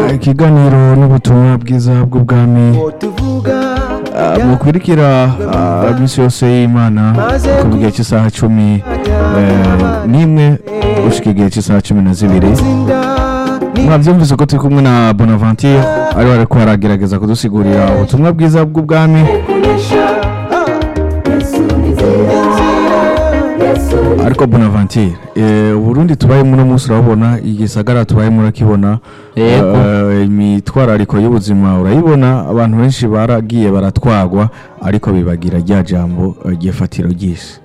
ikiganiro n'ubutumwa bwiza bw'ubwami tuvuga Ah, mukurikira ah, misi yose y'imana ku gihe cy'isaha cumi eh, n'imwe gushika igihe cy'isaha cumi na zibiri mwabyumvise ko turi kumwe na bonaventure ariwe ariko aragerageza kudusigurira ubutumwa bwiza bw'ubwami ariko bonaventure eh, uburundi tubayemo uno munsi urabona igisagara tubayemo urakibona Yego. Eh, imitwarariko y'ubuzima urayibona abantu benshi baragiye baratwagwa ariko bibagira rya jambo eh, ry'ifatiro ry'isi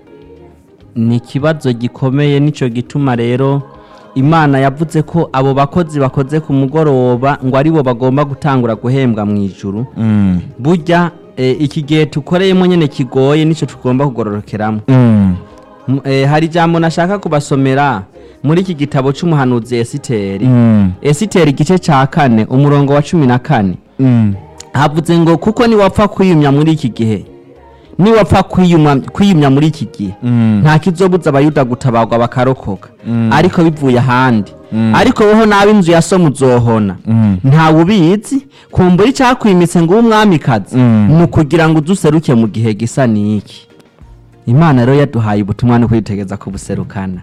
ni ikibazo gikomeye nicyo gituma rero imana yavuze ko abo bakozi bakoze ku mugoroba ngo aribo bagomba gutangura guhembwa mu ijuru Mm, burya eh, iki gihe tukoreyemo nyine kigoye nicyo tugomba kugororokeramo mm, M- eh, hari ijambo nashaka kubasomera muri iki gitabo cy'umuhanuzi esiteri mm, esiteri igice cya kane umurongo wa cumi na kane mm, havuze ngo kuko niwapfa kwiyumya muri iki gihe niwapfa kwiyumya kwiyumya muri iki gihe mm, nta kizobuza abayuda gutabarwa bakarokoka Mm. ariko bivuye ahandi Mm. ariko woho nawe inzu ya so muzohona mm, ntawe ubizi kumbura icyakwimitse ngo ube umwamikazi Mm. ni ukugira ngo uduseruke mu gihe gisa n'iki imana rero yaduhaye ubutumwa no kwitegeza kubuserukana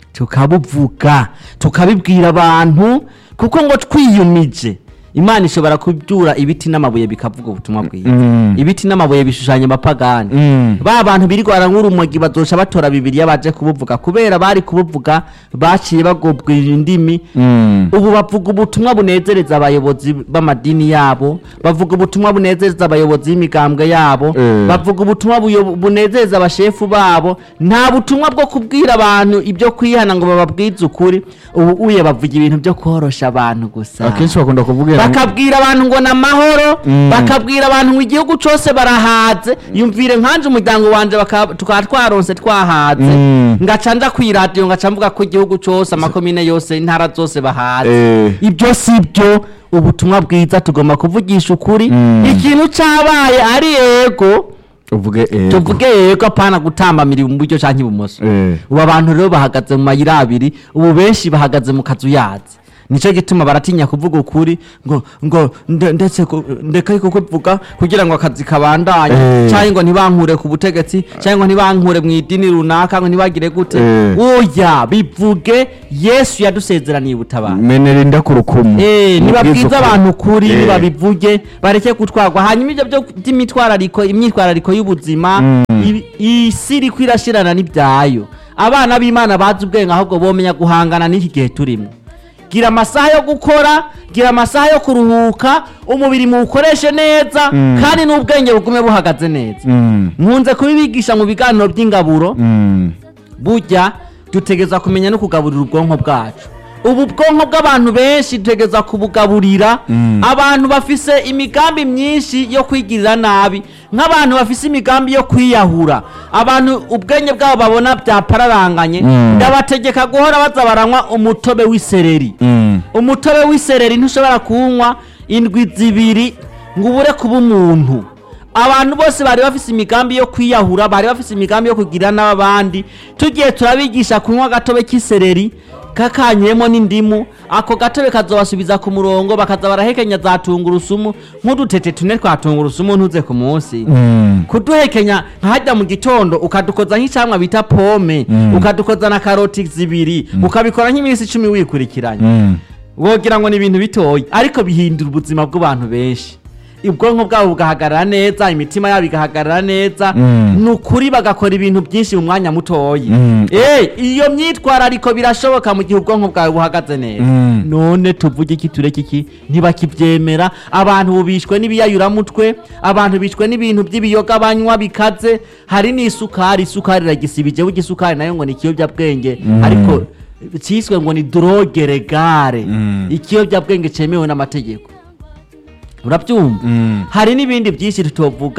tukabuvuga tukabibwira abantu kuko ngo twiyumije imana ishobora kubyura ibiti n'amabuye bikavuga ubutumwa bwiza Mm. ibiti n'amabuye bishushanya amapagani mm, ba bantu birirwara nk'urumogi bazoca batora bibiriya baje kubuvuga kubera bari kubuvuga baciye bagobwira indimi mm, ubu bavuga ubutumwa bunezereza abayobozi b'amadini yabo bavuga ubutumwa bunezereza abayobozi b'imigambwe yabo Eh. bavuga ubutumwa buyo- bunezereza abashefu babo nta butumwa bwo kubwira abantu ibyo kwihana ngo bababwize ukuri ubu uye bavuga ibintu byo korosha abantu gusa akenshi bakunda kuvugira bakabwira abantu ngo ni amahoro Mm. bakabwira abantu ngo igihugu cyose barahaze yumvire nkanje umuryango wanje baka- tukaba twaronse twahaze Mm. ngaca nja kwiradiyo ngaca mvuga ko igihugu cyose amakomine yose intara zose bahaze Eh. ibyo si byo ubutumwa bwiza tugomba kuvugisha ukuri Mm. ikintu cyabaye ari yego uvuge ego. tuvuge yego apana gutambamira mu buryo cyangwa ibumoso Eh. ubu abantu rero bahagaze mu mayira abiri ubu benshi bahagaze mu kazu yazi nicyo gituma baratinya kuvuga ukuri ngo ngo nde- ndetse ku- ndeke kukuvuga kugira ngo akazi kabandanye Eh. cyangwa ngo ntibankure ku butegetsi cyangwa ngo ntibankure mu idini runaka ngo ntibagire gute Eh. oya bivuge yesu yadusezeraniye ubutabara menera inda ku rukumu Eh, nibabwiza ukuri. abantu ukuri Eh. nibabivuge bareke gutwarwa hanyuma ibyo byo by'imitwarariko imyitwarariko y'ubuzima i- isi iriko irashirana n'ibyayo abana b'imana bazi ubwenge ahubwo bomenya guhangana n'iki gihe turimo gira amasaha yo gukora gira amasaha yo kuruhuka umubiri muwukoreshe neza kandi n'ubwenge bugume buhagaze neza Mm, nkunze kubibigisha mu biganiro by'ingaburo mm, burya dutegeza kumenya no kugaburira ubwonko bwacu ubu bwonko bw'abantu benshi dutegeza kubugaburira abantu bafise imigambi myinshi yo kwigirira nabi nk'abantu bafise imigambi yo kwiyahura abantu ubwenge bwabo babona byapararanganye Mm. ndabategeka guhora baza baranywa umutobe w'isereri mm, umutobe w'isereri ntushobora kuwunywa indwi zibiri ngo ubure kuba umuntu abantu bose bari bafise imigambi yo kwiyahura bari bafise imigambi yo kugira n'abandi tugiye turabigisha kunywa agatobe k'isereri kakanyuyemo n'indimu ako gatobe kazobasubiza ku murongo bakaza barahekenya za tungurusumu nk'udutete tune twa tungurusumu ntuze ku munsi mm, kuduhekenya nkahajya mu gitondo ukadukoza nk'icyamwa bita pome ukadukoza na karoti zibiri ukabikora nk'iminsi icumi wikurikiranye mm. wogira ngo ni ibintu bitoya ariko bihindura ubuzima bw'abantu benshi ubwonko bwabo bugahagarara neza imitima yabo igahagarara neza Mm. ni ukuri bagakora ibintu byinshi mu mwanya mutoya Mm. Eh, iyo myitwarariko birashoboka mu gihe ubwonko bwawe buhagaze neza Mm. none tuvuge iki tureke iki ntibakibyemera abantu ubu bishwe n'ibiyayuramutwe abantu bishwe n'ibintu by'ibiyoga banywa bikaze hari n'isukari isukari iragisibije burya isukari nayo ngo ni ikiyobyabwenge ariko cyiswe ngo ni droge regare Mm. ikiyobyabwenge cyemewe n'amategeko urabyumva Mm. hari n'ibindi byinshi tutovuga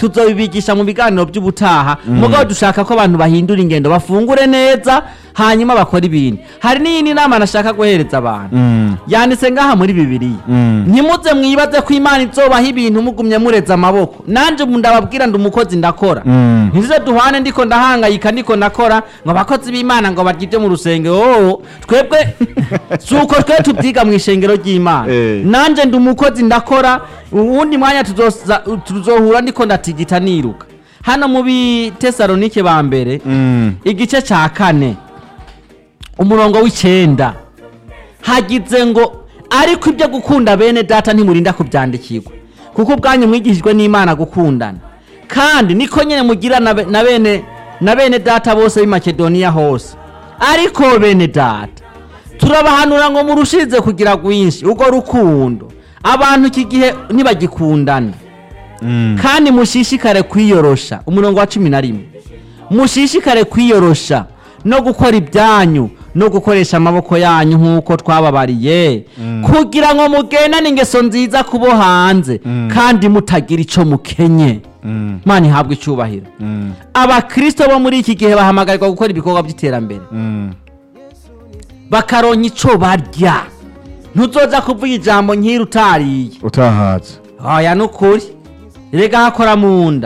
tuzobibigisha mu biganiro by'ubutaha mugabo dushaka ko abantu bahindura ingendo bafungure neza hanyuma bakora ibintu hari n'iyindi nama nashaka guhereza abantu Mm. yanditse ngaha muri bibiliya Mm. ntimuze mwibaze ko imana izobaha ibintu mugumye mureze amaboko nanje ubu ndababwira ndi umukozi ndakora Mm. ntizize duhane ndiko ndahangayika ndiko ndakora ngo abakozi b'imana ngo barye ibyo mu rusengero oo twebwe si uko twe tubyiga mu ishengero ry'imana Eh. nanje ndi umukozi ndakora uwundi mwanya tuzoza- tuzohura ndiko ndatigita niruka hano mu bitesalonike ba mbere Mm. igice cya kane umurongo w'icyenda hagize ngo ariko ibyo gukunda bene data ntimurinda kubyandikirwa kuko ubwanyu mwigishijwe n'imana gukundana kandi niko nyine mugira na be- na bene na bene data bose b'i makedoniya hose ariko bene data turabahanura ngo murushirize kugira rwinshi urwo rukundo abantu iki gihe ntibagikundana Mm. kandi mushishikare kwiyorosha umurongo wa cumi na rimwe mushishikare kwiyorosha no gukora ibyanyu no gukoresha amaboko yanyu nk'uko twababariye kugira ngo mugendane ingeso nziza kubo hanze kandi mutagira icyo mukenye Mm. mana ihabwa icyubahiro Mm. abakristo bo muri iki gihe bahamagarirwa gukora ibikorwa by'iterambere Mm. bakaronka icyo barya ntuzoza kuvuga ijambo nk'iri utariye utahaza oya ni ukuri rega hakora mu nda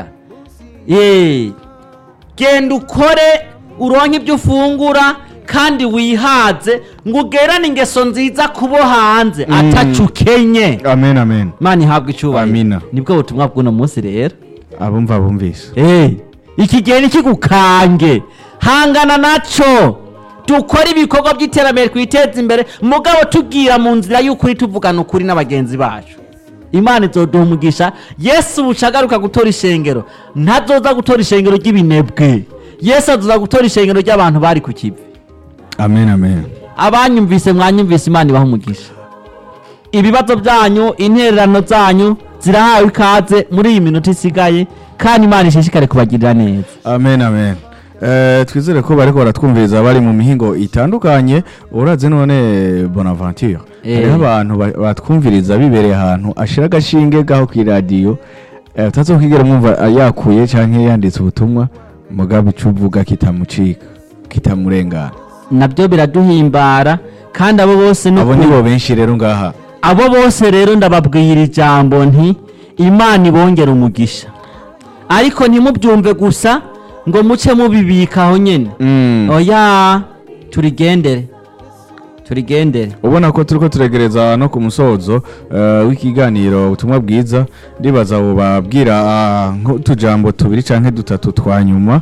ye genda ukore uronke ibyo ufungura kandi wihaze ngo ugerane ingeso nziza kubo hanze Mm. atacu ukenye amen amen imana ihabwa icyubahiro Amina. nibwo butumwa bw'uno munsi rero abumva bumvise Eh, iki gihe ntikigukange hangana naco dukore ibikorwa by'iterambere twiteze imbere mugabo tubwira mu nzira y'ukuri tuvugana ukuri n'abagenzi bacu imana izoduha umugisha yesu bucagaruka gutora ishengero ntazoza gutora ishengero ry'ibinebwe yesu azoza gutora ishengero ry'abantu bari ku kivi amen amen abanyumvise mwanyumvise imana ibaha umugisha ibibazo byanyu intererano zanyu zirahawe ikaze muri iyi minota isigaye kandi imana ishishikare kubagirira neza amen amen Eh, twizere ko bariko baratwumviriza bari mu mihingo itandukanye uraze none bonaventure Eh. hariho abantu ba- batwumviriza bibereye ahantu ashira agashinge gaho kw'iradiyo eh, utazokwigera mwumva ah, yakuye canke yanditse ubutumwa mugabe ico uvuga kitamucika kitamurengana nabyo biraduhimbara kandi abo bose ni abo ukuri- nibo benshi rero ngaha abo bose rero ndababwira ijambo nti imana ibongera umugisha ariko ntimubyumve gusa ngo muce mubibika aho nyine Mm. oya turigendere turigendere ubona ko turiko turegereza no ku musozo eh, w'ikiganiro ubutumwa bwiza ndibaza bubabwira ah, nk'utujambo tubiri canke dutatu twa nyuma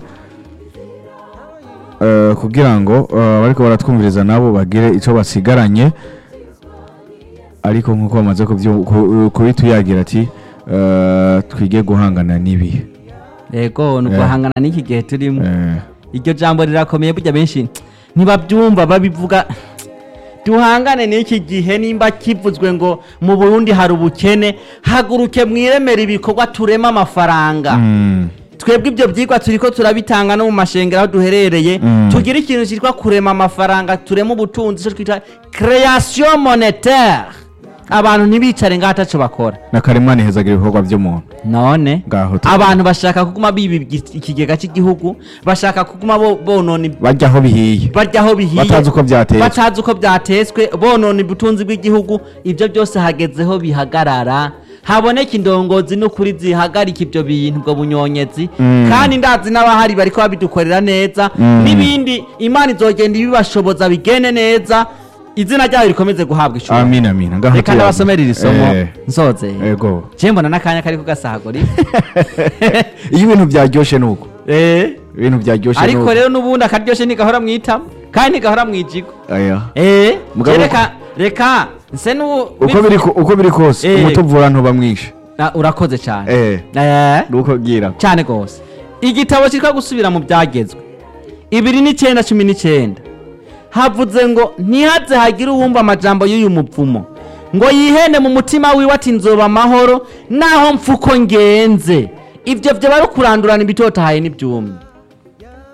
eh, kugira ngo eh, bariko baratwumviriza nabo bagire ico basigaranye ariko nk'uko bamaze kubyu- ku- kubituyagira ati eh, twige guhangana n'ibihe yego ni Eh. uguhangana n'iki gihe turimo Eh, iryo jambo rirakomeye burya benshi ntibabyumva babivuga duhangane n'iki gihe nimba kivuzwe ngo mu burundi hari ubukene haguruke mwiremera ibikorwa turema amafaranga mm, twebwe ibyo byigwa turiko turabitanga no mu mashengero aho duherereye Mm. tugire ikintu cyitwa kurema amafaranga turema ubutunzi icyo twita création monétaire abantu ntibicare ngaho ataco bakora na karimani hezagira ibikorwa vy'umuntu none ngaho tu- abantu bashaka kuguma biba igi- ikigega cy'igihugu bashaka kuguma bo- bonona ib- bajya aho bihiye barya aho bihiye batazi uko byateye batazi uko byatetswe bonona ubutunzi bw'igihugu ibyo byose hagezeho bihagarara haboneka indongozi n'ukuri zihagarika ibyo bintu ubwo bunyonyezi Mm. kandi ndazi n'abahari bariko babidukorera neza Mm. n'ibindi imana izogenda ibibashoboza bigene neza izina ryayo rikomeze guhabwa ishuri amina amina ngaho reka tuyaga. ndabasomera iri somo Eh, nsoze ego je mbona n'akanya kari kugasahagura iyo ibintu byaryoshe nuko Eh, ibintu byaryoshe ariko nuko rero n'ubundi akaryoshe ntigahora mwitamo kandi ntigahora mwijigo aya Eh, Mugabo- je reka reka nse nu uko biri ko- uko biri kose Eh. umutuvura ntuba mwinshi Ah, urakoze cyane eh Eh, nuko gira cyane rwose igitabo cyitwa gusubira mu byagezwe ibiri n'icyenda cumi n'icyenda havuze ngo ntihaze hagire uwumva amajambo y'uyu mupfumo ngo yihene mu mutima wiwe ati nzoba amahoro naho mfuko ngenze ibyo byo bari kurandurana ibitotahaye n'ibyumye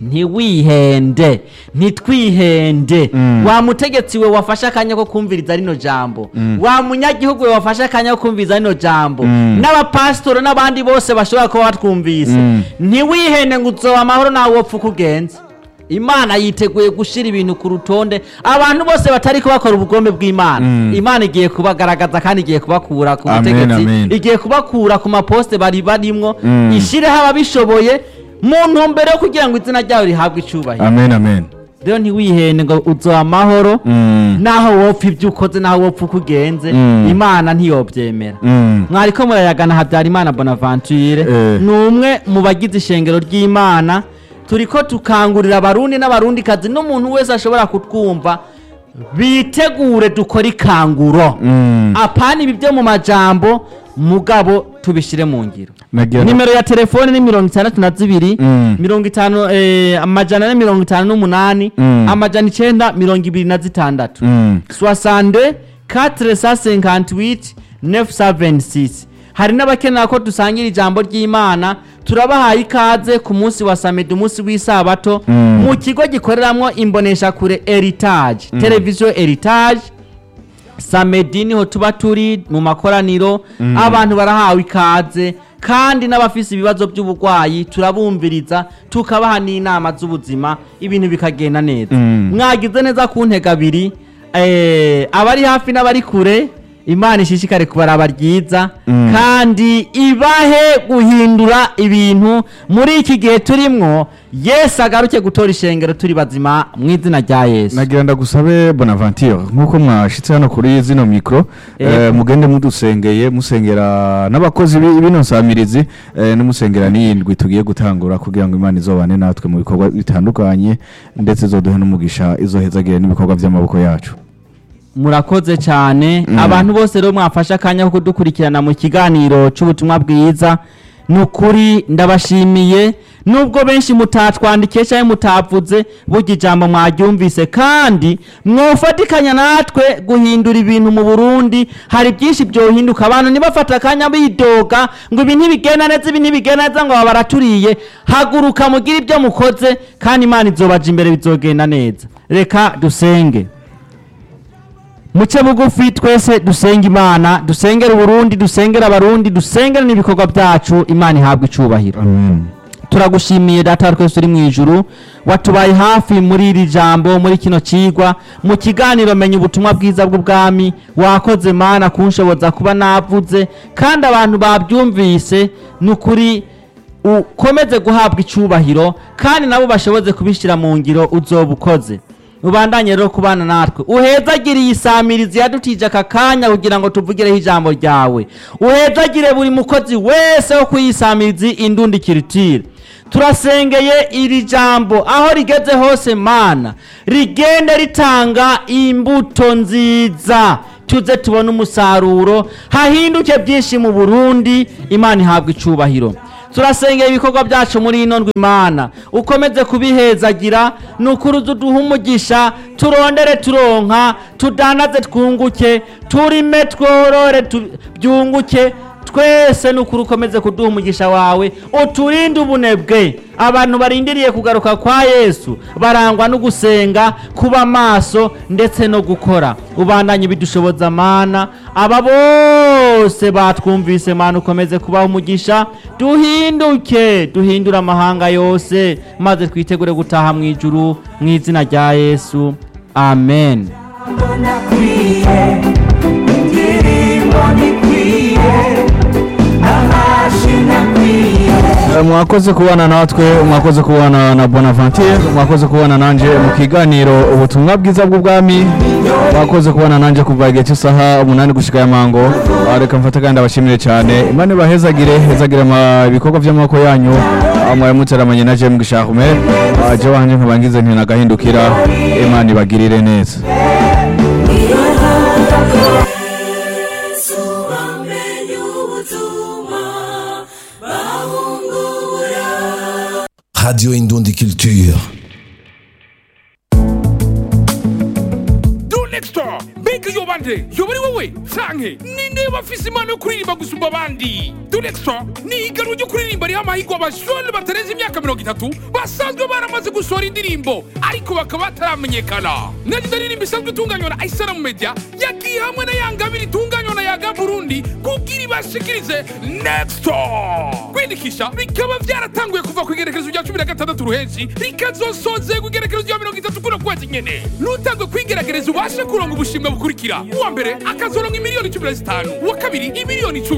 ntiwihende ntitwihende wa mutegetsi we wafashe akanya ko kumviriza rino jambo wa munyagihugu we wafashe akanya ko kumviriza rino jambo n'abapasitoro n'abandi bose bashobora kuba batwumvise ntiwihende ngo uzoba amahoro nawe wopfa uko ugenze imana yiteguye gushyira ibintu ku rutonde abantu bose batari kubakora ubugombe bw'imana imana igiye kubagaragaza kandi igiye kubakura ku Amen, butegetsi amen. igiye kubakura ku maposite bari barimwo ishyireho ababishoboye mu ntumbero yo kugira ngo izina ryayo rihabwe icyubahiro amen amen rero ntiwihende ngo uzoba amahoro Mm. naho wopfa ibyo ukoze naho wopfa uko ugenze Mm. imana ntiyobyemera Mm. mwariko murayagana habyarimana bonaventure Eh. ni umwe mu bagize ishengero ry'imana turiko tukangurira abarundi n'abarundikazi n'umuntu wese ashobora kutwumva bitegure dukore ikanguro Mm. apana ibi byo mu majambo mugabo tubishyire mu ngiro Nagira- nimero ya telefone ni mirongo itandatu na zibiri Mm. mirongo itanu eh, amajana ane mirongo itanu n'umunani Mm. amajana icenda mirongo ibiri na zitandatu Mm. 62 458 976 hari n'abakenera ko dusangira ijambo ry'imana turabahaye ikaze ku munsi wa samedi umunsi w'isabato Mm. mu kigo gikoreramwo imboneshakure heritage televiziyo heritage samedi niho tuba turi mu makoraniro abantu barahawe ikaze kandi n'abafise ibibazo by'uburwayi turabumviriza tukabaha n'inama z'ubuzima ibintu bikagenda neza Mm. mwagize neza ku ntego abiri eh, abari hafi n'abari kure imana ishishikare kubaraba ryiza Mm. kandi ibahe guhindura ibintu muri iki gihe turimwo yesu agaruke gutora ishengero turi bazima mu izina rya yesu nagira ndagusabe bonaventure nk'uko mwashitse hano kuri zino mikoro Yego. eh, mugende mudusengeye musengera n'abakozi bi- bino nsamirizi eh, n'umusengera n'iyindwi tugiye gutangura kugira ngo imana izobane natwe mu bikorwa bitandukanye ndetse izoduhe n'umugisha izohezagire n'ibikorwa by'amaboko yacu murakoze cyane Mm. abantu bose rero mwafashe akanya ko kudukurikirana mu kiganiro cy'ubutumwa bwiza ni ukuri ndabashimiye nubwo benshi mutatwandikiye cyangwa mutavuze burya ijambo mwaryumvise kandi mwofatikanya natwe guhindura ibintu mu burundi hari byinshi byohinduka abantu ntibafate akanya bidoga ngo ibi ntibigenda neza ibi ntibigenda neza ngo baba baraturiye haguruka mugire ibyo mukoze kandi imana izobaja imbere bizogenda neza reka dusenge muce bugufi twese dusenga imana dusengera uburundi dusengera abarundi dusengera n'ibikorwa byacu imana ihabwa icubahiro amen turagushimiye data wa twese uri mu ijuru watubaye hafi muri iri jambo muri kino cigwa mu kiganiro menya ubutumwa bwiza bw'ubwami wakoze mana kunshoboza kuba navuze kandi abantu babyumvise ni ukuri ukomeze guhabwa icubahiro kandi nabo bashoboze kubishyira mu ngiro uzoba ukoze ubandanye rero kubana natwe uhezagire iyi samirizi yadutije aka kanya kugira ngo tuvugireho ijambo ryawe uhezagire buri mukozi wese wo kuyisamirizi indundi kiritire turasengeye iri jambo aho rigeze hose mana rigende ritanga imbuto nziza tuze tubone umusaruro hahinduke byinshi mu burundi imana ihabwa icubahiro turasengera ibikorwa byacu muri ino ndwi imana ukomeze kubihezagira ni ukuri uzi uduhe umugisha turondere turonka tudanaze twunguke turime tworore tu- byunguke twese ni ukuri ukomeze kuduha umugisha wawe uturinde ubunebwe abantu barindiriye kugaruka kwa yesu barangwa no gusenga kuba maso ndetse no gukora ubandanye bidushoboza mana aba bose batwumvise mana ukomeze kubaha umugisha duhinduke duhindure amahanga yose maze twitegure gutaha mu ijuru mu izina rya yesu amen ndakwiye indirimbo ndikwiye amashyi ndakwiye Eh, mwakoze kubana natwe mwakoze kubana na bonaventure mwakoze kubana nanje mu kiganiro ubutumwa bwiza bw'ubwami mwakoze kubana nanje kuva igihe cy'isaha umunani gushika ya mango Ah, reka mfate kandi abashimire cyane imana ibahezagire hezagire ama- ibikorwa by'amaboko yanyu Ah, mwaramutseramanye na jem gishahume je wanje nkaba ngize nti nagahindukira imana ibagirire neza yesu bamenye ubutumwa bahungura Radio Indundi Culture. Do next door. Big mbega yoba nde yoba ari wowe canke ninde bafise impano yo kuririmba gusumba abandi Dudextra ni ihiganwa ryo kuririmba riha amahirwe abajone batarenze imyaka mirongo itatu basanzwe baramaze gusohora indirimbo ariko bakaba bataramenyekana nagize indirimbo isanzwe itunganywa na Aisara Media yagiye hamwe na Yangabiri itunganywa na Yaga Burundi kugira ibashikirize Next kwiyandikisha bikaba byaratanguye kuva ku igerekezo rya cumi na gatandatu ruhenshi rikazosozera ku igerekezo rya mirongo itatu kuno kwezi nyene n'utangwe kwigerageza ubashe kuronga ubushimwe bukurikira uwa mbere akazoronka imiliyoni cumi na zitanu uwa kabiri imiliyoni icumi